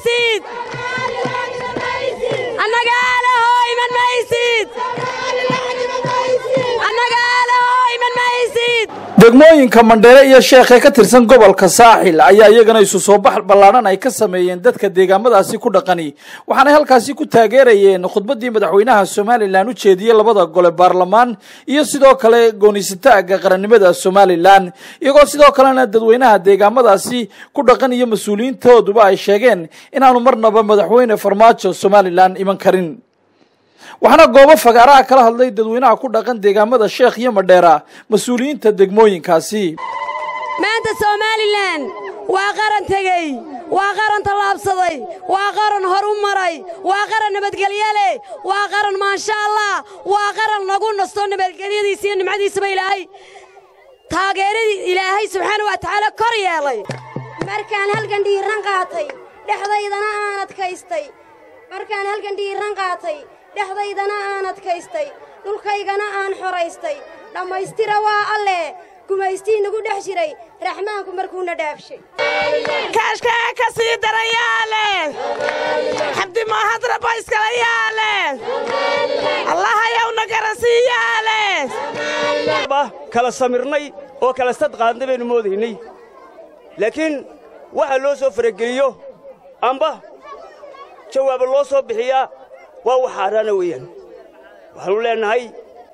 maysid annagaalaho iman maysid annagaalaho iman maysid degmooyinka mandheere iyo sheekh ee ka tirsan gobolka saaxil ayaa iyagana isu soo bax ballaadhan ay ka sameeyeen dadka deegaamadaasi ku dhaqani waxaanay halkaasi ku taageerayeen khudbaddii madaxweynaha somalilan u jeediyey labada gole baarlamaan iyo sidoo kale goonisataaga qarannimada somalilan iyagoo sidoo kalena dadweynaha deegaamadaasi ku dhaqan iyo mas-uuliyiintooduba ay sheegeen inaanu marnaba madaxweyne farmaajo somalilan iman karin waxaana goobo fagaaraha kala hadlay dadweynaha ku dhaqan deegaamada sheekh iyo madheera mas-uuliyiinta degmooyinkaasi maanta somalilan waa qaran tegey waa qaran tallaabsaday waa qaran hor u maray waa qaran nabadgelye leh waa qaran maasha allah waa qaran lagu nasto nabadgelyadiisa iyo nimcadiisaba ilaahay taageeradii ilaahay subxaana wa tacaala kor yeelay markaan halkan dhiiran qaatay dhexdaydana aan adkaystay markaan halkan dhiiran qaatay dhexdaydana aan adkaystay dhulkaygana aan xoraystay dhammaystira waa alleh gumaystii nagu dhex jiray raxmaanku markuuna dhaafshay kaashkaa ka sii darayaale xabdi maahadraba iskalayaale allahayowna garansiiyaale kala samirnay oo kala sadqaadnay baynu moodaynay laakiin waxa loo soo farageliyo amba jawaaba loo soo bixiyaa waa wax xaaraana weeyaan waxaanu leennahay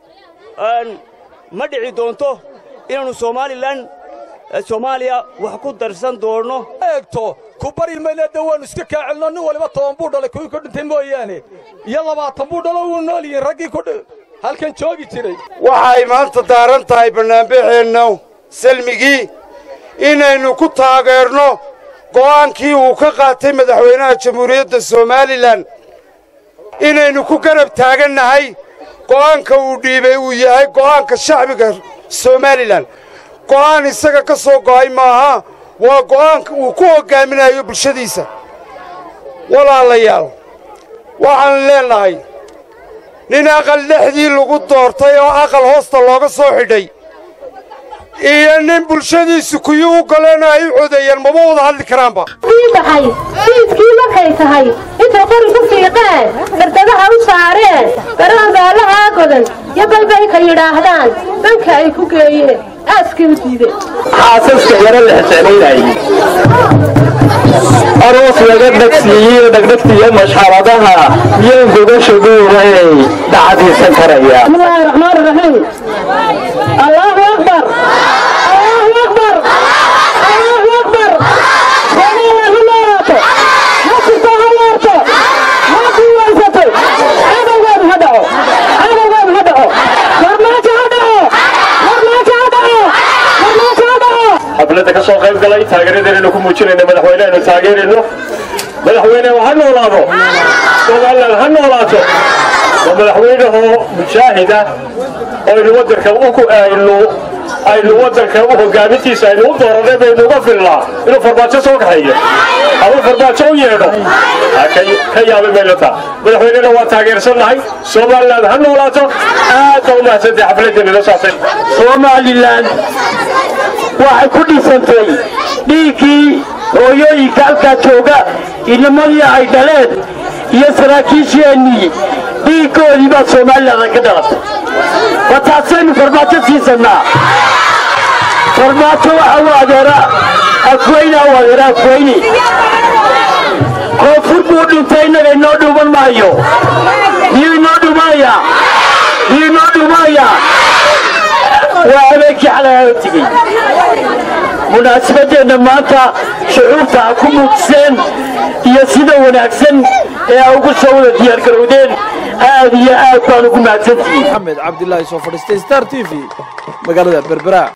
ma dhici doonto inaannu somalilan soomaaliya wax ku darsan doonno eegto ku bari mayleedda waannu iska kaacelno nin waliba toban buu dhalay kuwii ku dhintay mooyaane iyo labaatan buu dhalo wuu nool yihiin raggii ku halkan joogi jiray waxay maanta daaran tahay bannaanbaxeenna salmigii inaynu ku taageerno go'aankii uu ka qaatay madaxweynaha jamhuuriyadda somalilan inaynu ku garab taagannahay go'aanka uu dhiibay uu yahay go'aanka shacbiga somalilan go'aan isaga ka soo go'ay maaha waa go'aanka uu ku hoggaaminayo bulshadiisa walaalayaal waxaan leennahay nin aqal dhexdii lagu doortay oo aqal hoosta looga soo xidhay iyo nin bulshadiisu kuyi u goleena ay u codeeyeen mama wada hadli karaanba ii baxay siidkii markay tahay intay qori ku fiiqeen dardadaha u saareen garoon baalahaa godan iyo balbay ka yidhaahdaan banka ay ku geeyeen aaskay u diideen xaasaska yaro la xiseenaynayay aroos laga dhagsiiyo dhagdhagtiyo mashxaradaha miyaan gogashadooday dhacadiisan karaya bismillaahi raxmaani raxiim allahu akbar allahu akbar allahu akbar soomaaliya ha noolaato ha jirto ha noorto ha kuwaysato cadowgeedu ha dhaco cadowgeedu ha dhaco farmaajo ha dhaco farmaajo ha dhaco farmaajo ha dhaco xafladda ka soo qayb galay taageeradeenu ku muujinayna madaxweyneenu taageerayno madaxweyne ha noolaado somalilan ha noolaato waa madaxweynehoo mujaahida aynu wadanka aynu aynu wadanka u hogaamintiisa aynu u dooranay baynu uga filnaa inuu farmaajo soo kaxeeyo ama farmaajo u yeedho ka yaabay mayno taa madaxweynena waa taageersannahay somalilan ha noolaato aad baa u mahadsantahay xafladeenila saasay somalilan waxay ku dhisantay dhiiggii hooyooyinka halkaa jooga inamadii ay dhaleen iyo saraakiisheennii dhiiggoodii baa somalilan ka dhalatay wa taasaynu farmaajo siisannaa farmaajo waxa u adeera afweyna u adeera afweyne koonfur buu dhintay innaga inoo dhuuman maayo miyuu inoo dhuumaaya miyuu inoo dhuumaaya waa habeenkii xalay tegey munaasabadeenna maanta shucuurta ha ku muujiseen iyo sida wanaagsan ee a ugu soo wada diyaargarowdeen aad iyo aad baan ugu mahadsantihiin maxamed cabdilaahi soo fadhiistay star t v magaalada berbera